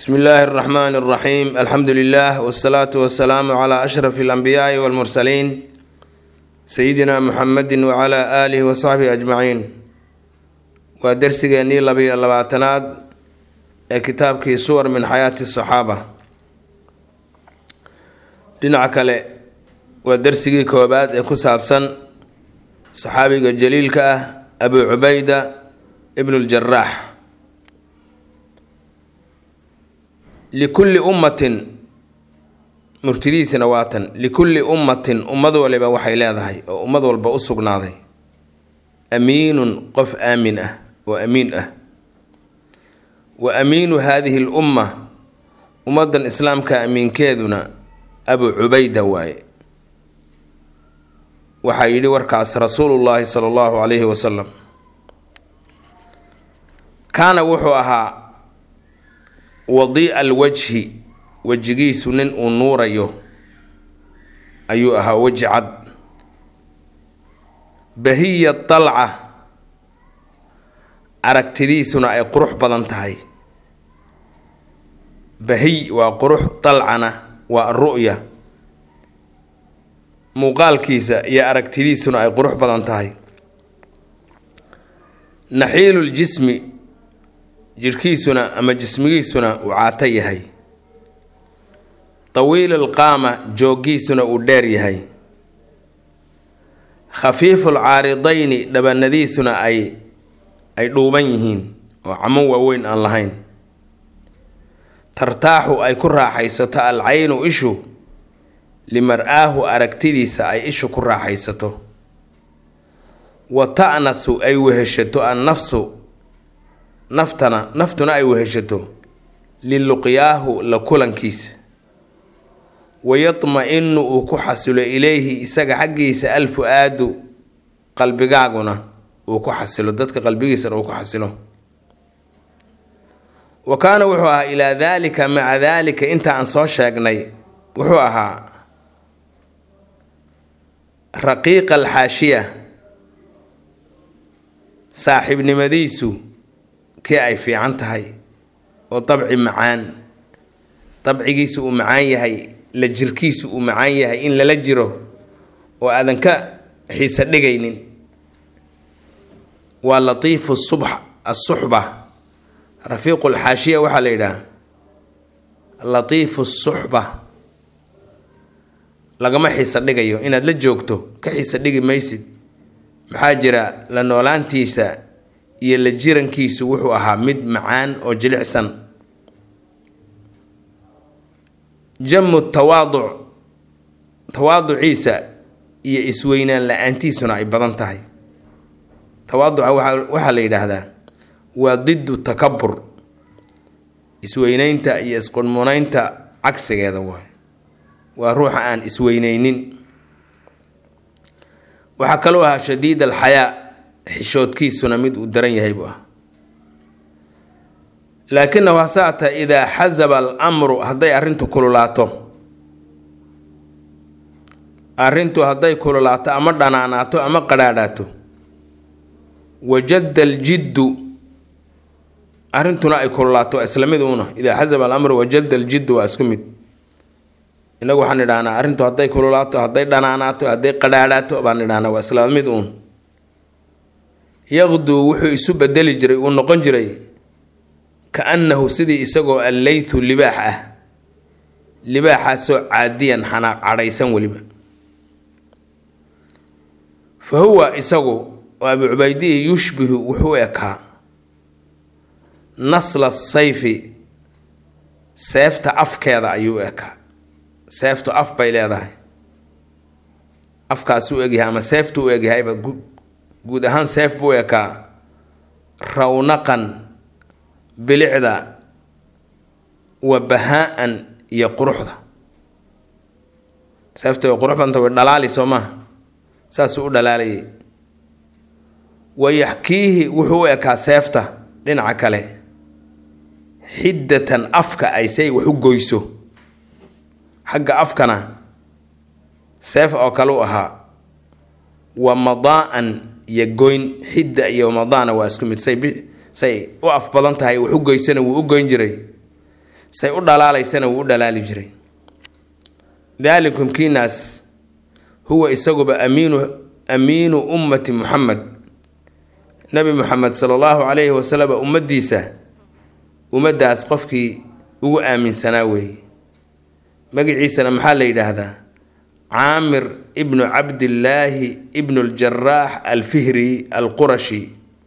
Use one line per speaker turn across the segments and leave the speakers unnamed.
bsmi illaahi اraxmaan اraxiim alxamdu lilah wsalaatu wasalaamu cla ashraf اlanbiyaai wاlmursaliin sayidina muxamedi wcla aalihi wasaxbihi ajmaciin waa dersigeennii labiyo labaatanaad ee kitaabkii suwar min xayaati saxaaba dhinaca kale waa dersigii koobaad ee ku saabsan saxaabiga jaliilka ah abu cubayda ibnu ljaraax likulli ummatin murtidiisina waatan likulli ummatin ummad waliba waxay leedahay oo ummad walba u sugnaaday amiinun qof aamin ah oo amiin ah wa amiinu haadihi l umma ummadan islaamka amiinkeeduna abu cubayda waaye waxaa yidhi warkaas rasuulullaahi sala allahu calayhi wasalam kaana wuxuu ahaa wadiica alwajhi wejigiisu nin uu nuurayo ayuu ahaa weji cad bahiya dalca aragtidiisuna ay qurux badan tahay bahiy waa qurux dalcana waa ru'ya muuqaalkiisa iyo aragtidiisuna ay qurux badan tahay naxiiluljismi jidhkiisuna ama jismigiisuna uu caato yahay tawiilul qaama jooggiisuna uu dheer yahay khafiiful caaridayni dhabanadiisuna ay ay dhuuban yihiin oo camo waaweyn aan lahayn tartaaxu ay ku raaxaysato alcaynu ishu limar-aahu aragtidiisa ay ishu ku raaxaysato wa ta'nasu ay weheshato annafsu naftana naftuna ay weheshato liluqyaahu la kulankiisa wayatma-inu uu ku xasilo ilayhi isaga xaggiisa alfu-aadu qalbigaaguna uu ku xasilo dadka qalbigiisana uu ku xasilo wa kaana wuxuu ahaa ilaa daalika maca daalika inta aan soo sheegnay wuxuu ahaa raqiiqa alxaashiya saaxiibnimadiisu kii ay fiican tahay oo dabci macaan dabcigiisu uu macaan yahay la jirkiisu uu macaan yahay in lala jiro oo aadan ka xiisa dhigaynin waa latiifu subx asuxba rafiiqu lxaashiya waxaa la yidhaha latiifu suxba lagama xiisa dhigayo inaad la joogto ka xiisa dhigi maysid maxaa jira la noolaantiisa iyo la jirankiisu wuxuu ahaa mid macaan oo jilicsan jamu tawaaduc tawaaduciisa iyo isweynaan la-aantiisuna ay badan tahay tawaaduca waxaa la yidhaahdaa waa didu takabur isweyneynta iyo isqurmuneynta cagsigeeda waay waa ruuxa aan isweyneynin waxaa kaloo ahaa shadiid alxayaa xishoodkiisuna mid uu daran yahay buu ah laakinahu hasaata idaa xasaba almru hadday arrintu kululaato arrintu hadday kululaato ama dhanaanaato ama qadhaadhaato wajadda aljiddu arrintuna ay kululaato isla mid uuna idaa xasaba alamru wajadda aljiddu waa isku mid inagu waxaan idhahnaa arrintu hadday kululaato hadday dhanaanaato hadday qadhaadhaato baan idhahnaa waa isla mid uun yaqduu wuxuu isu bedeli jiray uu noqon jiray ka-annahu sidii isagoo alleythu libaax ah libaaxaasoo caadiyan xanaaq cadhaysan weliba fa huwa isagu oo abu cubaydihi yushbihu wuxuu ekaa nasla sayfi seefta afkeeda ayuu ekaa seeftu af bay leedahay afkaasuu egyahay ama seeftu u egyahayba guud ahaan seef buu ekaa rawnaqan bilicda wa bahaa-an iyo quruxda seefta way qurux badanta way dhalaali soo maha saasuu u dhalaalayay wayaxkiihi wuxuu u ekaa seefta dhinaca kale xiddatan afka ay say wax u goyso xagga afkana seef oo kale u ahaa wa madaa-an iyo goyn xidda iyo madaana waa isku mid say say u af badan tahay wax u goysana wuu u goyn jiray say u dhalaalaysana wuu u dhalaali jiray daalikum kiinaas huwa isaguba amiinu amiinu ummati muxamed nabi muxamed sala allahu calayhi wasalam ummaddiisa ummaddaas qofkii ugu aaminsanaa weeye magaciisana maxaa la yidhaahdaa caamir ibnu cabdillaahi ibnu ljaraax alfihri alqurashi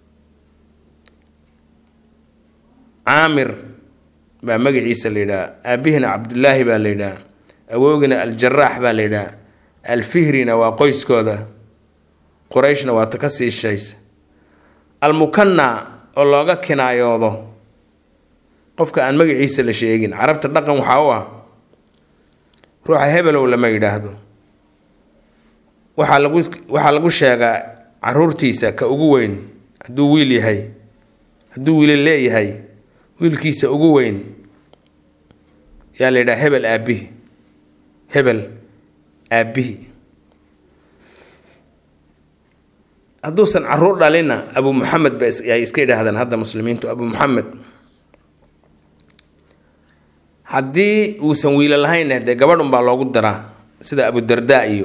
caamir baa magaciisa la yidhaha aabihina cabdillaahi baa la yidhaha awowgina aljaraax baa la yidhaha alfihrina waa qoyskooda qurayshna waa ta ka sii shaysa almukanna oo looga kinaayoodo qofka aan magaciisa la sheegin carabta dhaqan waxaa u ah ruuxa hebelow lama yidhaahdo waxaa lagu waxaa lagu sheegaa caruurtiisa ka ugu weyn hadduu wiil yahay hadduu wiila leeyahay wiilkiisa ugu weyn yaa la yidhaha hebel aabihi hebel aabihi hadduusan caruur dhalina abu muxamed ba ay iska yidhaahdaan hadda muslimiintu abu muxamed haddii uusan wiila lahayn dee gabadh unbaa loogu daraa sida abu darda iyo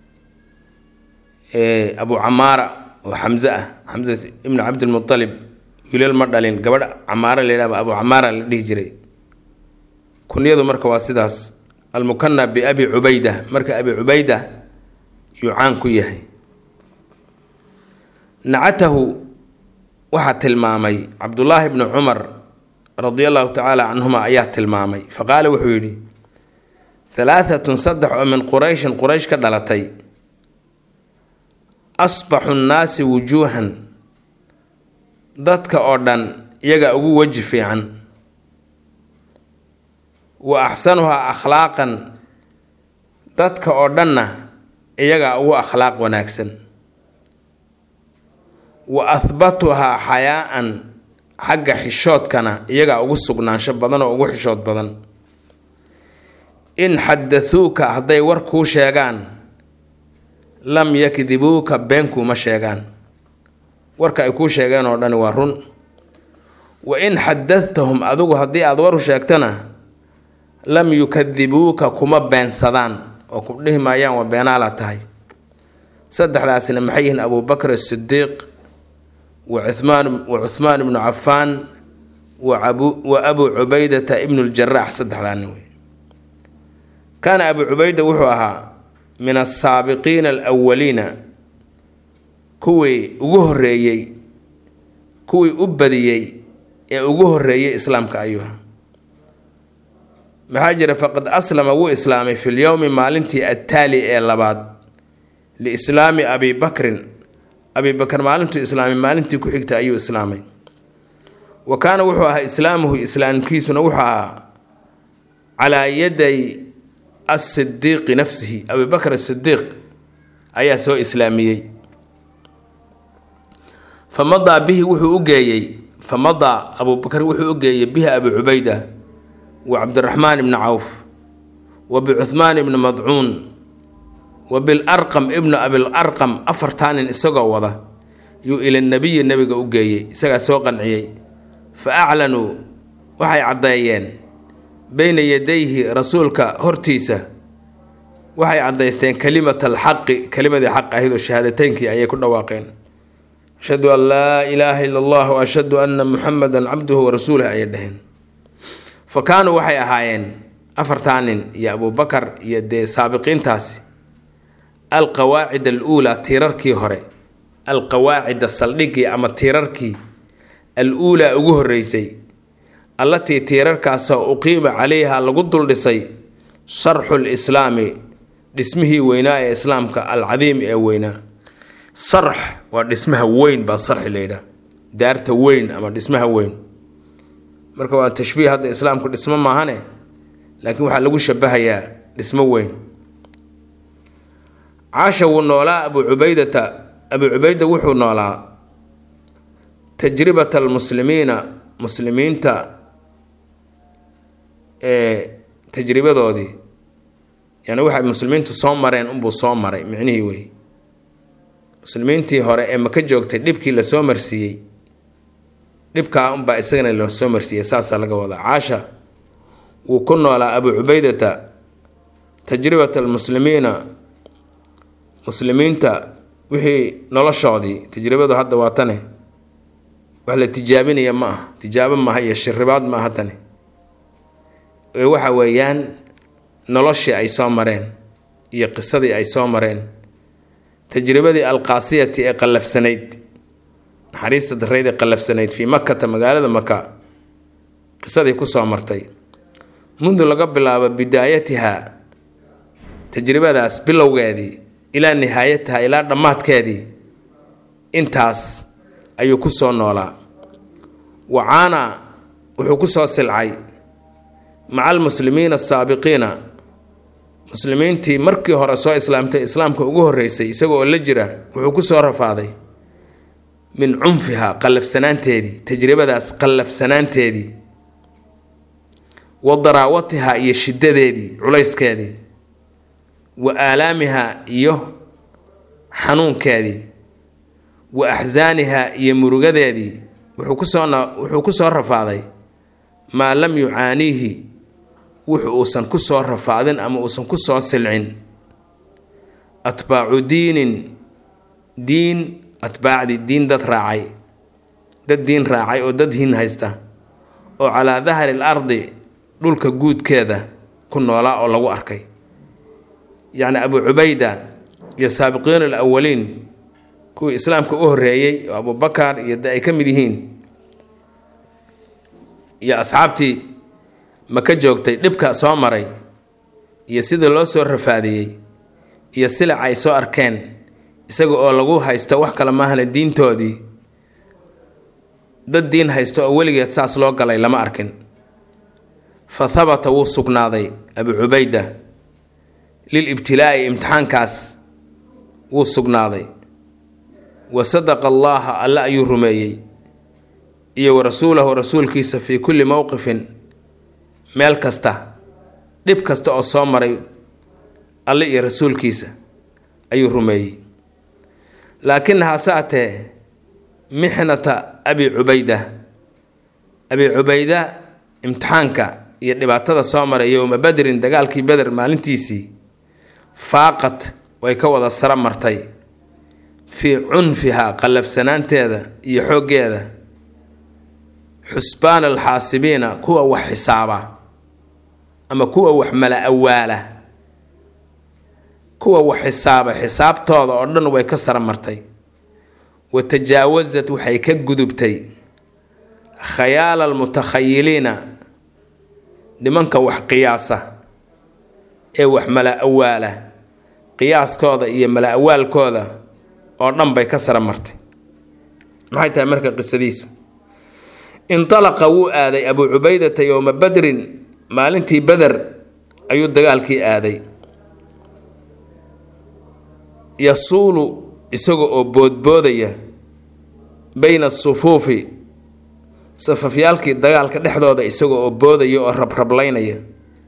abu camaara oo xamse ah xamse ibnu cabdilmualib wiilal ma dhalin gabadh camaara la yidhahba abu camaara la dhihi jiray kunyadu marka waa sidaas almukana biabi cubayda marka abi cubayda yuu caan ku yahay nacatahu waxaa tilmaamay cabdullaahi bnu cumar radia allahu tacaala canhuma ayaa tilmaamay fa qaala wuxuu yidhi halaahatun saddex oo min qurayshin quraysh ka dhalatay asbaxu nnaasi wujuuhan dadka oo dhan iyagaa ugu weji fiican wa axsanuhaa akhlaaqan dadka oo dhanna iyagaa ugu akhlaaq wanaagsan wa ahbatuhaa xayaa-an xagga xishoodkana iyagaa ugu sugnaansho badan oo ugu xishood badan in xadathuuka hadday war kuu sheegaan lam yakdibuuka been kuuma sheegaan warka ay kuu sheegeen oo dhani waa run wa in xadathahum adigu haddii aada war u sheegtana lam yukadibuuka kuma beensadaan oo ku dhihi maayaan waa beenaala tahay saddexdaasina maxay yihiin abubakr asidiiq wa cumaan wa cuhmaan ibnu cafaan wa abu cubaydata ibnu ljaraax saddexdaa nin wey kaana abu cubayda wuxuu ahaa min asaabiqiina alwaliina kuwii ugu horeeyey kuwii u badiyey ee ugu horeeyey islaamka ayuha maxaa jira faqad aslama wuu islaamay fi lyowmi maalintii attaali ee labaad liislaami abi bakrin abi bakr maalintuu islaamay maalintii ku xigta ayuu islaamay wa kaana wuxuu ahaa islaamuhu islaamkiisuna wuxuu ahaa calaa yaday asidiiqi nafsihi abi bakr asidiiq ayaa soo islaamiyey famadaa bihi wuxuu u geeyey famadaa abubakr wuxuu u geeyey bihi abi cubayda wa cabdiraxmaan ibni cawf wa bicuhmaan ibni madcuun wa bilarqam ibnu abilarqam afartaa nin isagoo wada yuu ila nabiyi nebiga u geeyey isagaa soo qanciyey fa aclanuu waxay caddeeyeen beyna yadayhi rasuulka hortiisa waxay caddaysteen kalimat alxaqi kelimadii xaq ahayd oo shahaadateynkii ayay ku dhawaaqeen ashhadu an laa ilaaha ila allah wa ashhadu anna muxamedan cabduhu wa rasuuluh ayay dhaheen fa kaanuu waxay ahaayeen afartaa nin iyo abubakar iyo dee saabiqiintaasi alqawaacid aluulaa tiirarkii hore alqawaacida saldhigii ama tiirarkii al-uulaa ugu horeysay allatii tiirarkaasoo uqiima calayha lagu duldhisay sarxu lislaami dhismihii weynaa ee islaamka alcadiim ee weynaa sarx waa dhismaha weyn baa sarxi layidhaha daarta weyn ama dhismaha weyn marka waa tashbiih hadda islaamku dhismo maahane laakiin waxaa lagu shabahayaa dhismo weyn caasha wuu noolaa abu cubaydata abu cubayda wuxuu noolaa tajribata almuslimiina muslimiinta ee tajribadoodii yani waxay muslimiintu soo mareen unbuu soo maray micnihii wey muslimiintii hore ee maka joogtay dhibkii lasoo marsiiyey dhibkaa unbaa isagana loo soo marsiiyey saasaa laga wadaa caasha wuu ku noolaa abu cubaydata tajribata almuslimiina muslimiinta wixii noloshoodii tajribadu hadda waa tane wax la tijaabinaya ma ah tijaabo maaha iyo shiribaad maaha tani ee waxa weeyaan noloshii ay soo mareen iyo qisadii ay soo mareen tajribadii alqaasiyati ee qallafsanayd naxariista darreyd ee qallafsanayd fii makata magaalada maka qisadii kusoo martay mundu laga bilaabo bidaayatiha tajribadaas bilowgeedii ilaa nihaayatiha ilaa dhammaadkeedii intaas ayuu ku soo noolaa wacaana wuxuu ku soo silcay maca almuslimiina asaabiqiina muslimiintii markii hore soo islaamtay islaamka ugu horreysay isagoo la jira wuxuu ku soo rafaaday min cunfiha qallafsanaanteedii tajribadaas qallafsanaanteedii wa daraawatiha iyo shiddadeedii culayskeedii wa aalaamiha iyo xanuunkeedii wa axsaaniha iyo murugadeedii wuxuu kusoo wuxuu ku soo rafaaday maa lam yucaaniihi wuxu uusan ku soo rafaadin ama uusan ku soo silcin atbaacu diinin diin atbaacdii diin dad raacay dad diin raacay oo dad hin haysta oo calaa dahri l ardi dhulka guudkeeda ku noolaa oo lagu arkay yacni abu cubayda iyo saabiqiin alawaliin kuwii islaamka u horreeyey oo abubakar iyo de ay ka mid yihiin iyo asxaabtii maka joogtay dhibka soo maray iyo sida loo soo rafaadiyey iyo silic ay soo arkeen isaga oo lagu haysto wax kale maahane diintoodii dad diin haysto oo weligeed saas loo galay lama arkin fa habata wuu sugnaaday abu cubayda lil ibtilaa'i imtixaankaas wuu sugnaaday wa sadaqa allaaha alle ayuu rumeeyey iyo wa rasuulahu rasuulkiisa fii kulli mowqifin meel kasta dhib kasta oo soo maray alle iyo rasuulkiisa ayuu rumeeyey laakin hase atee mixnata abi cubayda abi cubayda imtixaanka iyo dhibaatada soo maray yowma badrin dagaalkii beder maalintiisii faaqad way ka wada sara martay fii cunfiha qallafsanaanteeda iyo xooggeeda xusbaan alxaasibiina kuwa wax xisaaba ama kuwa wax mala awaala kuwa wax xisaaba xisaabtooda oo dhan way ka sara martay wa tajaawasad waxay ka gudubtay khayaala almutakhayiliina nimanka wax qiyaasa ee wax mala awaala qiyaaskooda iyo mala awaalkooda oo dhan bay ka sara martay maxay tahay marka qisadiisu intalaqa wuu aaday abuu cubaydata yowma badrin maalintii beder ayuu dagaalkii aaday yasuulu isaga oo boodboodaya bayna asufuufi safafyaalkii dagaalka dhexdooda isaga oo boodaya oo rabrablaynaya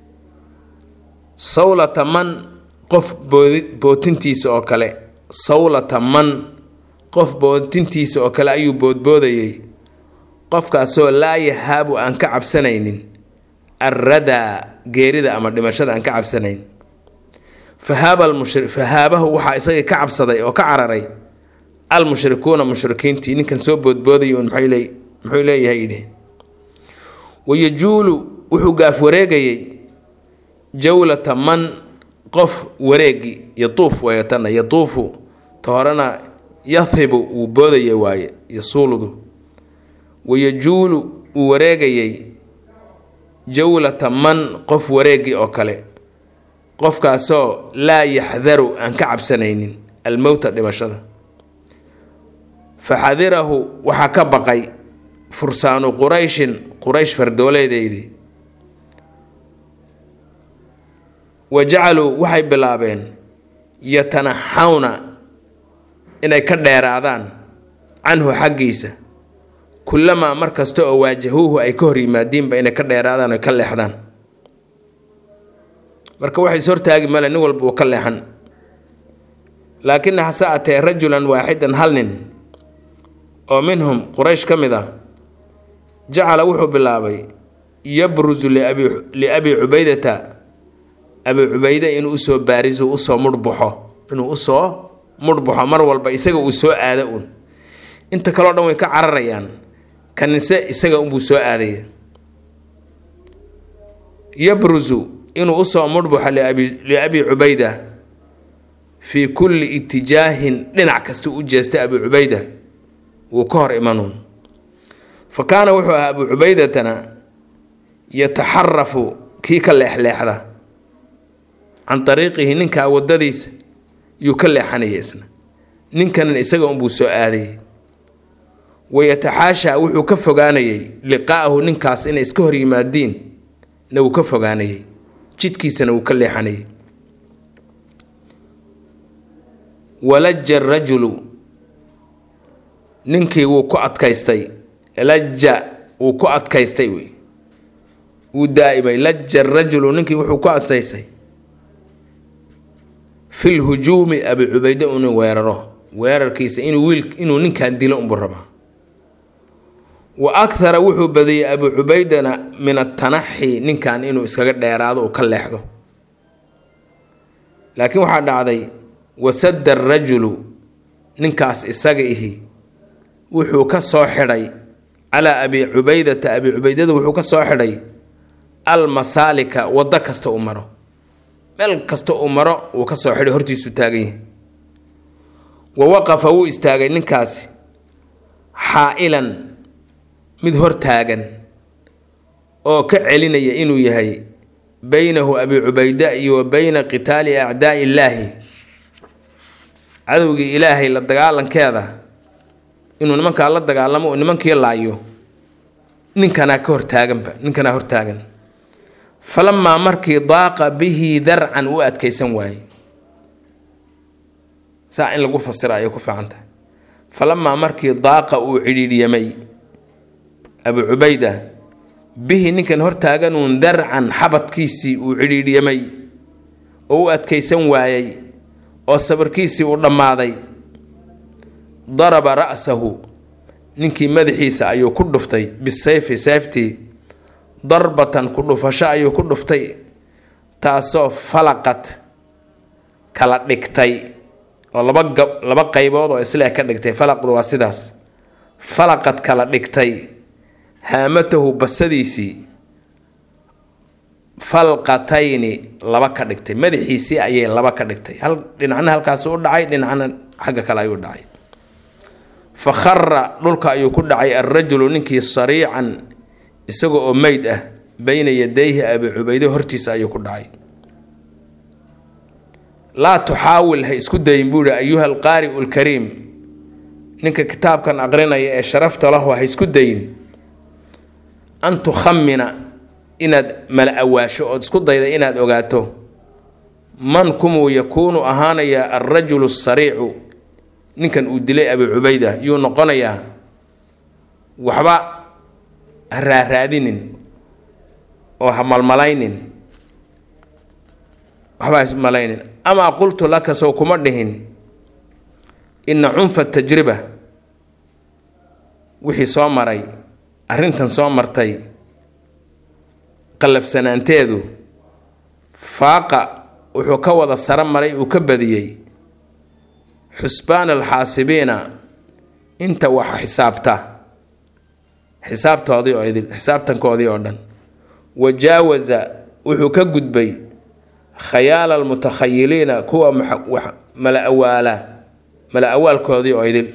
sawlata man qof boodi bootintiisa oo kale sawlata man qof bootintiisa oo kale ayuu boodboodayay qofkaasoo laa yahaabu aan ka cabsanaynin alradaa geerida ama dhimashada aan ka cabsanayn fahaaba almushri fahaabahu waxaa isagii ka cabsaday oo ka cararay almushrikuuna mushrikiintii ninkan soo boodboodaya un maxay muxuu leeyahay yidhi wayajuulu wuxuu gaaf wareegayay jawlata man qof wareegi yatuuf wayatana yatuufu ta horena yahibu wuu boodaya waaye yasuuludu wayajuulu uu wareegayay jawlata man qof wareegi oo kale qofkaasoo laa yaxdaru aan ka cabsanaynin almowta dhimashada fa xadirahu waxaa ka baqay fursaanu qurayshin quraysh fardooleedeydii wa jacaluu waxay bilaabeen yatanaxawna inay ka dheeraadaan canhu xaggiisa kullamaa mar kasta oo waajahuuhu ay ka hor yimaadiinba inay ka dheeraadaan oy ka leexdaan marka waxay is hortaagi male nin walba uu ka leexan laakina hase atee rajulan waaxidan hal nin oo minhum quraysh ka mid ah jacala wuxuu bilaabay yabrusu liabi cubaydata abi cubayde inuu usoo baariso usoo mudhbaxo inuu usoo mudhbaxo mar walba isaga uu soo aado uun inta kaleo dhan way ka cararayaan kanise isaga unbuu soo aadaya yabrusu inuu usoo mudhbaxo liabi cubayda fii kulli itijaahin dhinac kasta u jeestay abi cubayda wuu ka hor imanuun fa kaana wuxuu ahaa abu cubaydatana yataxarafu kii ka leexleexda can ariiqihi ninkaa wadadiisa yuu ka leexanaya isna ninkanan isaga unbuu soo aadayay wayataxaashaa wuxuu ka fogaanayay liqaa'ahu ninkaas inay iska hor yimaadiin na wuu ka fogaanayay jidkiisana wuu ka leexanayay walaja rajulu ninkii wuu ku adkaystay laja wuu ku adkaystay wey wuu daa'imay laja rajulu ninkii wuxuu ku adkaystay fil hujuumi abi cubayde inuu weeraro weerarkiisa inuu wiil inuu ninkan dilo unbuu rabaa wa akhara wuxuu badiyey abu cubaydana min atanaxi ninkan inuu iskaga dheeraado uu ka leexdo laakiin waxaa dhacday wasadda arajulu ninkaas isaga ihi wuxuu ka soo xidhay calaa abi cubaydata abi cubaydada wuxuu ka soo xidhay almasaalika waddo kasta uu maro meel kasta uu maro wuu ka soo xidhay hortiisuu taagan yahay wa waqafa wuu istaagay ninkaasi xaa'ilan mid hor taagan oo ka celinaya inuu yahay beynahu abi cubayda iyo wa beyna qitaali acdaa'i illaahi cadowgii ilaahay la dagaalankeeda inuu nimankaa la dagaalamo oo nimankii laayo ninkanaa ka hortaaganba ninkanaa hortaagan falamaa markii daaqa bihi darcan u adkaysan waaye saa in lagu fasira ayay ku fiican tahay falamaa markii daaqa uu cidhiidhyamay abu cubayda bihi ninkan hortaaganuun darcan xabadkiisii uu cidhiidhyamay oo u adkaysan waayey oo sabarkiisii uu dhammaaday daraba ra'sahu ninkii madaxiisa ayuu ku dhuftay bisayfi sayftii darbatan ku dhufasho ayuu ku dhuftay taasoo falaqad kala dhigtay oo laba gab laba qaybood oo islee ka dhigtay falaqdu waa sidaas falaqad kala dhigtay haamatahu basadiisii falqatayni laba ka dhigtay madaxiisii ayay laba ka dhigtay hal dhinacna halkaas u dhacay dhinacna xagga kale ayuu dhacay fa khara dhulka ayuu ku dhacay alrajulu ninkii sariican isaga oo meyd ah beyna yadayhi abi cubayde hortiisa ayuu ku dhacay laa tuxaawil ha isku dayin buu ihi ayuha alqaari'u lkariim ninka kitaabkan aqrinaya ee sharafta lahu ha isku dayin an tukhamina inaad mala awaasho ood isku dayda inaad ogaato man kumuu yakuunu ahaanayaa alrajulu asariicu ninkan uu dilay abi cubayda yuu noqonayaa waxba ha raaraadinin oo ha malmalaynin waxba ha ismalaynin amaa qultu laka sow kuma dhihin ina cunfa tajriba wixii soo maray arrintan soo martay qallafsanaanteedu faaqa wuxuu ka wada saro maray uu ka badiyey xusbaan alxaasibiina inta wax xisaabta xisaabtoodii oo idil xisaabtankoodii oo dhan wajaawaza wuxuu ka gudbay khayaala almutakhayiliina kuwa mala awaala mala awaalkoodii oo idil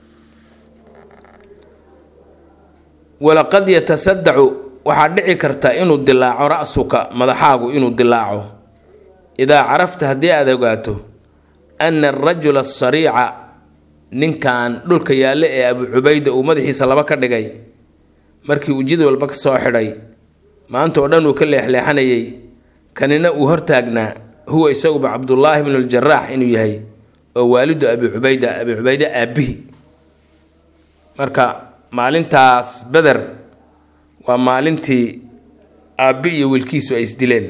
walaqad yatasadacu waxaa dhici karta inuu dilaaco ra-suka madaxaagu inuu dilaaco idaa carafta haddii aad ogaato ana arajula asariica ninkan dhulka yaalle ee abu cubayda uu madaxiisa laba ka dhigay markii uu jid walba ka soo xidhay maanta oo dhan uu ka leexleexanayay kanina uu hortaagnaa huwa isaguba cabdullaahi bnu ljaraax inuu yahay oo waalidu abi cubayda abi cubayde aabbihi marka maalintaas beder waa maalintii aabbi iyo wiilkiisu ay isdileen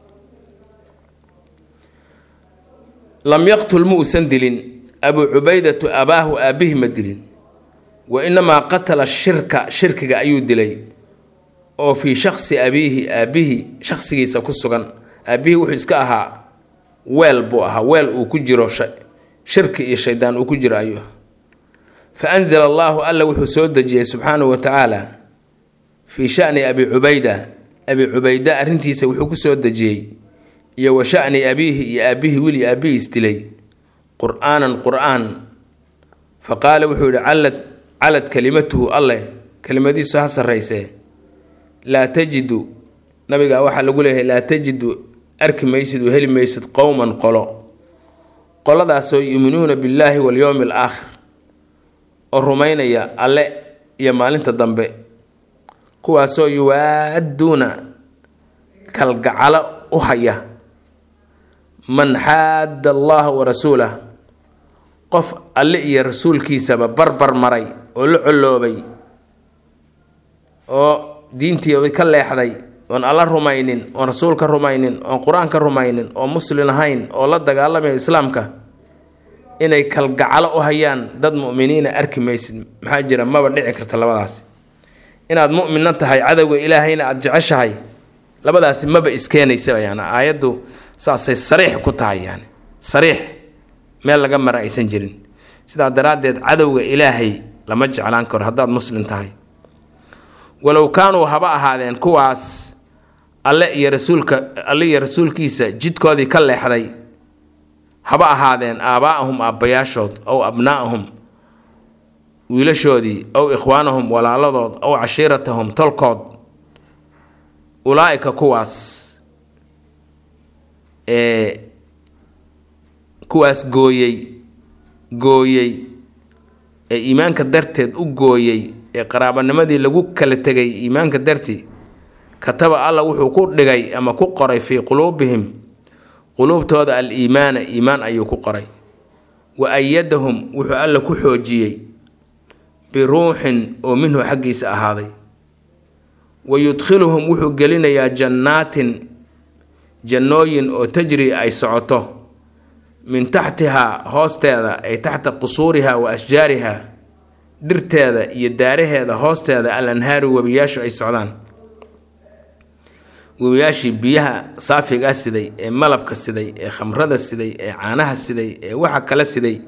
lam yaqtul ma uusan dilin abu cubaydatu abaahu aabbihi ma dilin wa inamaa qatala shirka shirkiga ayuu dilay oo fii shaksi abiihi aabbihi shaksigiisa ku sugan aabbihii wuxuu iska ahaa weel buu ahaa weel uu ku jiro shirki iyo shaydaan uu ku jiro ayuu fa anzala allaahu alla wuxuu soo dejiyey subxaanahu wa tacaala fii shani abi cubayda abi cubayda arrintiisa wuxuu ku soo dejiyey iyo wa shani abiihi iyo aabbihii wili aabbihiis dilay qur-aanan qur-aan fa qaala wuxuu yihi callad calad kalimatuhu alleh kelimadiisu ha sarraysee laa tajidu nabiga waxaa lagu leeyahay laa tajidu arki maysid oo heli maysid qowman qolo qoladaasoo yuuminuuna billaahi walyowmi al aakhir oo rumaynaya alle iyo maalinta dambe kuwaasoo yuwaaduuna kalgacalo u haya man xaadda allaha wa rasuulah qof alle iyo rasuulkiisaba barbar maray oo la colloobay oo diintiioda ka leexday oon alla rumaynin oon rasuulka rumaynin oon qur-aanka rumaynin oo muslin ahayn oo la dagaalamaya islaamka inay kalgacalo u hayaan dad mu'miniina arki maysid maxaa jira maba dhici karta labadaasi inaad mu'minna tahay cadowga ilaahayna aada jeceshahay labadaasi maba iskeenaysaba yani aayaddu saasay sariix ku tahay yani sariix meel laga mara aysan jirin sidaa daraaddeed cadowga ilaahay lama jeclaan karo haddaad muslim tahay walow kaanuu haba ahaadeen kuwaas alle iyo rasuulka alle iyo rasuulkiisa jidkoodii ka leexday haba ahaadeen aabaa-ahum aabbayaashood ow abnaa'ahum wiilashoodii ow ikhwaanahum walaaladood ow cashiiratahum tolkood ulaa-ika kuwaas ee kuwaas gooyey gooyey ee iimaanka darteed u gooyey ee qaraabanimadii lagu kala tegay iimaanka dartii kataba alla wuxuu ku dhigay ama ku qoray fii quluubihim quluubtooda al iimaana iimaan ayuu ku qoray wa ayadahum wuxuu alla ku xoojiyey biruuxin oo minhu xaggiisa ahaaday wa yudkhiluhum wuxuu gelinayaa jannaatin jannooyin oo tajri ay socoto min taxtihaa hoosteeda ay taxta qusuuriha wa ashjaariha dhirteeda iyo daaraheeda hoosteeda al anhaaru webiyaashu ay socdaan webiyaashii biyaha saafigaa siday ee malabka siday ee khamrada siday ee caanaha siday ee waxa kala siday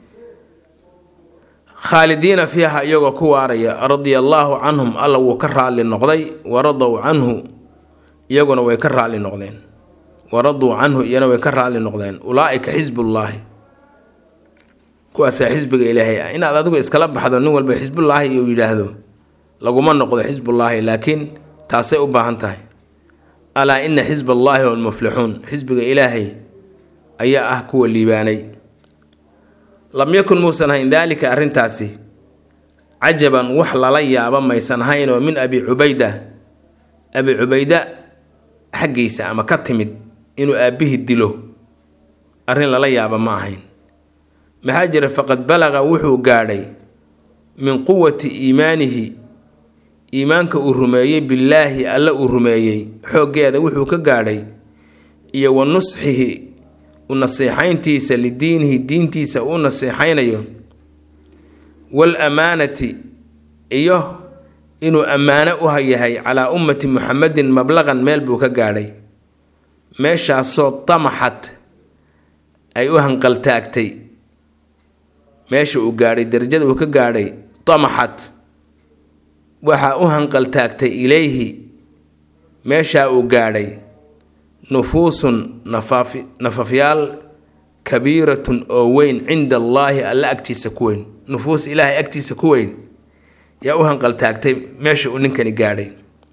khaalidiina fiiha iyagoo ku waaraya radia allaahu canhum alla wuu ka raalli noqday waradow canhu iyaguna way ka raalli noqdeen waraduu canhu iyana way ka raalli noqdeen ulaa-ika xisbullaahi kuwaasaa xisbiga ilaahay ah inaad adigu iskala baxdo nin walba xisbullaahi uu yidhaahdo laguma noqdo xisbullaahi laakiin taasay u baahan tahay alaa ina xisba allaahi hum lmuflixuun xisbiga ilaahay ayaa ah kuwa liibaanay lam yakun muusan hayn daalika arrintaasi cajaban wax lala yaabo maysan hayn oo min abi cubayda abi cubayda xaggiisa ama ka timid inuu aabbihii dilo arrin lala yaaba ma ahayn maxaa jira faqad balaqa wuxuu gaadhay min quwati iimaanihi iimaanka uu rumeeyey billaahi alle uu rumeeyey xooggeeda wuxuu ka gaadhay iyo wa nusxihi u nasiixayntiisa lidiinihi diintiisa uu nasiixaynayo wal amaanati iyo inuu ammaano u yahay calaa ummati muxamedin mablaqan meel buu ka gaadhay meeshaasoo tamaxad ay u hanqaltaagtay meesha uu gaadhay darajada uu ka gaadhay tamaxad waxaa u hanqaltaagtay ilayhi meeshaa uu gaadhay nufuusun nafaafi nafafyaal kabiiratun oo weyn cinda allaahi alle agtiisa ku weyn nufuus ilaahay agtiisa ku weyn yaa u hanqaltaagtay meesha uu ninkani gaadhay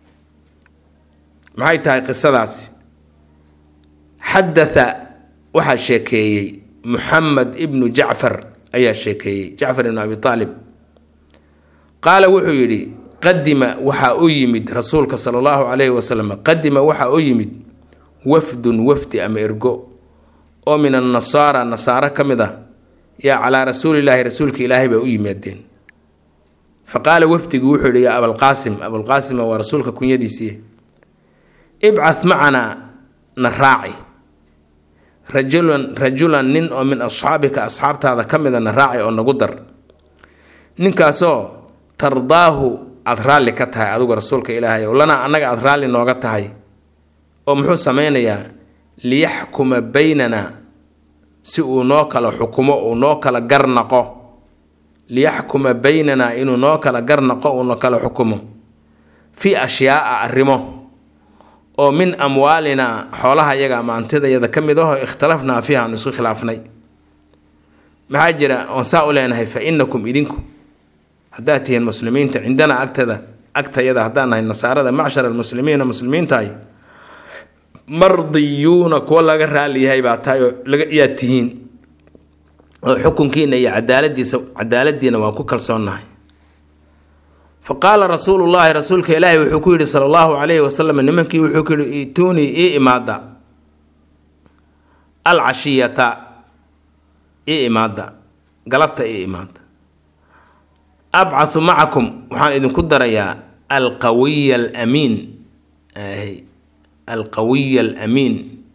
maxay tahay qisadaasi xadatha waxaa sheekeeyey muxamed ibnu jacfar ayaa sheekeeyey jacfar ibnu abi aalib qaala wuxuu yidhi qadima waxaa u yimid rasuulka sala allahu calayhi wasalam qadima waxaa u yimid wafdun wafdi ama ergo oo min annasaara nasaaro ka mid ah yaa calaa rasuulilaahi rasuulka ilaahay bay u yimaadeen fa qaala wafdigu wuxuu yidhi yaa abalqaasim abulqaasima waa rasuulka kunyadiisii ibcath macanaa na raaci rajulan rajulan nin oo min asxaabika asxaabtaada ka mida na raaci oo nagu dar ninkaasoo tardaahu aada raalli ka tahay adigu rasuulka ilaahay oo lanaa annaga aada raalli nooga tahay oo muxuu sameynayaa liyaxkuma baynana si uu noo kala xukumo uu noo kala garnaqo liyaxkuma baynana inuu noo kala garnaqo uuna kala xukumo fii ashyaaa arrimo oo min amwaalinaa xoolaha yaga ama antidayada ka mid ahoo ikhtalafnaa fiiha aan isku khilaafnay maxaa jira oon saa u leenahay fa inakum idinku haddaad tihiin muslimiinta cindana agtada agtayada haddaan nahay nasaarada macshar almuslimiina muslimiintahay mardiyuuna kuwa laga raali yahay baa tahay oo laga yaad tihiin oo xukunkiina iyo cadaaladiisa cadaaladiina waa ku kalsoonnahay fa qaala rasuulu llaahi rasuulka ilaahi wuxuu ku yidhi sala allahu calayhi wasalam nimankii wuxuu ku yidhi ituunii ii imaada alcashiyata ii imaada galabta ii imaada abcathu macakum waxaan idinku darayaa alqawiya alamiin alqawiya alamiin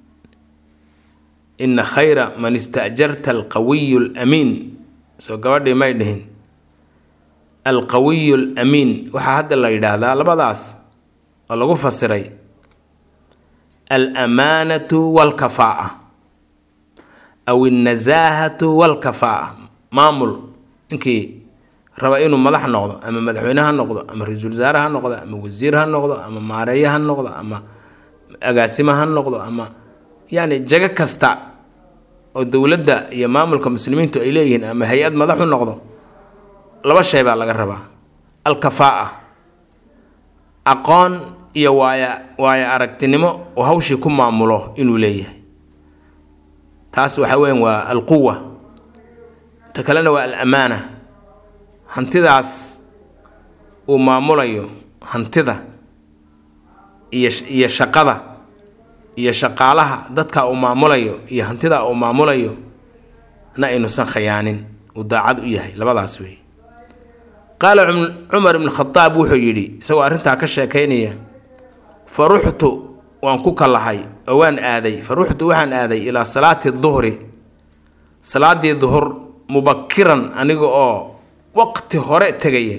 ina khayra man istajarta alqawiyu alamiin soo gabadhii may dhihin alqawiyu alamiin waxaa hadda la yidhaahdaa labadaas oo lagu fasiray alamaanatu walkafaa'a aw alnasaahatu walkafaa'a maamul ninkii raba inuu madax noqdo ama madaxweyne ha noqdo ama ra-iisul wasaare ha noqdo ama wasiir ha noqdo ama maareeye ha noqdo ama agaasimo ha noqdo ama yacni jago kasta oo dowladda iyo maamulka muslimiintu ay leeyihiin ama hay-ad madax u noqdo laba shay baa laga rabaa alkafaa'a aqoon iyo waaya waaya aragtinimo oo hawshii ku maamulo inuu leeyahay taas waxa weyan waa alquwa ta kalena waa alamaana hantidaas uu maamulayo hantida iyo iyo shaqada iyo shaqaalaha dadka uu maamulayo iyo hantida uu maamulayo na aynuusan khayaanin uu daacad u yahay labadaas wey qaala cumar ibnu khadaab wuxuu yidhi isagoo arrintaa ka sheekaynaya fa ruxtu waan ku kallahay oo waan aaday fa ruxtu waxaan aaday ilaa salaati duhri salaadii duhur mubakiran aniga oo waqti hore tegaya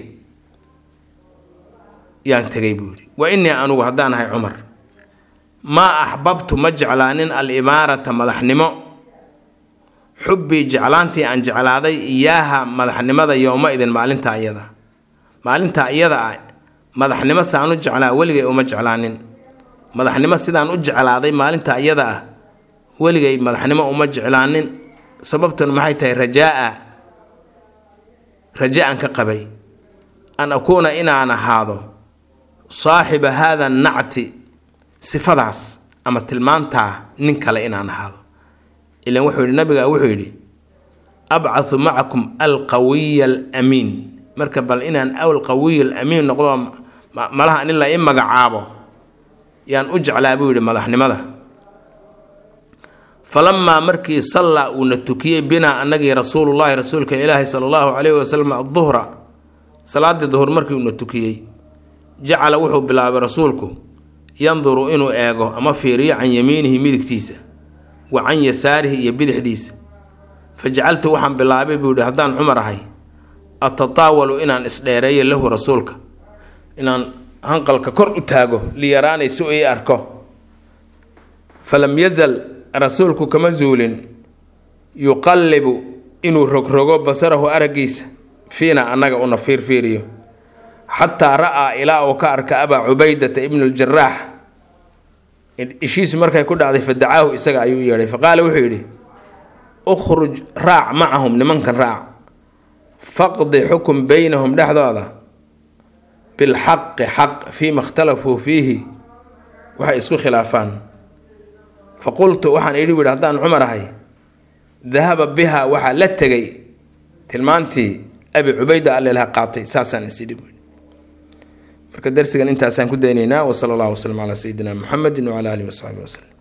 yaan tegay buu yidhi wa innii anugu haddaan ahay cumar maa axbabtu ma jeclaanin alimaarata madaxnimo xubbii jeclaantii aan jeclaaday iyaaha madaxnimada yowma idin maalintaa iyada maalintaa iyada ah madaxnimo saan u jeclaa weligay uma jeclaanin madaxnimo sidaan u jeclaaday maalintaa iyada ah weligay madaxnimo uma jeclaanin sababtuna maxay tahay rajaa-a raja aan ka qabay an akuuna inaan ahaado saaxiba haada nacti sifadaas ama tilmaantaa nin kale inaan ahaado ilan wuxuu yidhi nabiga wuxuu yidhi abcathu macakum alqawiya alamiin marka bal inaan alqawiya alamiin noqdo malaha in la i magacaabo yaan u jeclaa buu yidhi madaxnimada falamaa markii sallaa uuna tukiyey binaa annagii rasuulullaahi rasuulka ilaahi sala allahu calayhi wasalam aduhra salaadii duhur markii uuna tukiyey jacala wuxuu bilaabay rasuulku yanduru inuu eego ama fiiriyo can yamiinihi midigtiisa wa can yasaarihi iyo bidixdiisa fa jacaltu waxaan bilaabay buu yihi haddaan cumar ahay atataawalu inaan isdheereeyo lahu rasuulka inaan hanqalka kor u taago liyaraanay si ii arko falam yazal rasuulku kama zuulin yuqallibu inuu rogrogo basarahu araggiisa fiina annaga una fiirfiiriyo xataa ra'aa ilaa uu ka arka abaa cubaydata ibnu ljaraax ishiisu markay ku dhacday fa dacaahu isaga ayuu u yeedhay fa qaala wuxuu yidhi ukhruj raac macahum nimankan raac faqdi xukun beynahum dhexdooda bilxaqi xaq fiima ikhtalafuu fiihi waxay isku khilaafaan fa qultu waxaan idhi wihi haddaan cumar ahay dahaba biha waxaa la tegay tilmaantii abi cubayda allelaha qaatay saasaan isidhi buui marka darsigan intaasaan ku daynaynaa wasala allahu wasalam calaa sayidina muxamedi wacala alihi wasaxbi waslem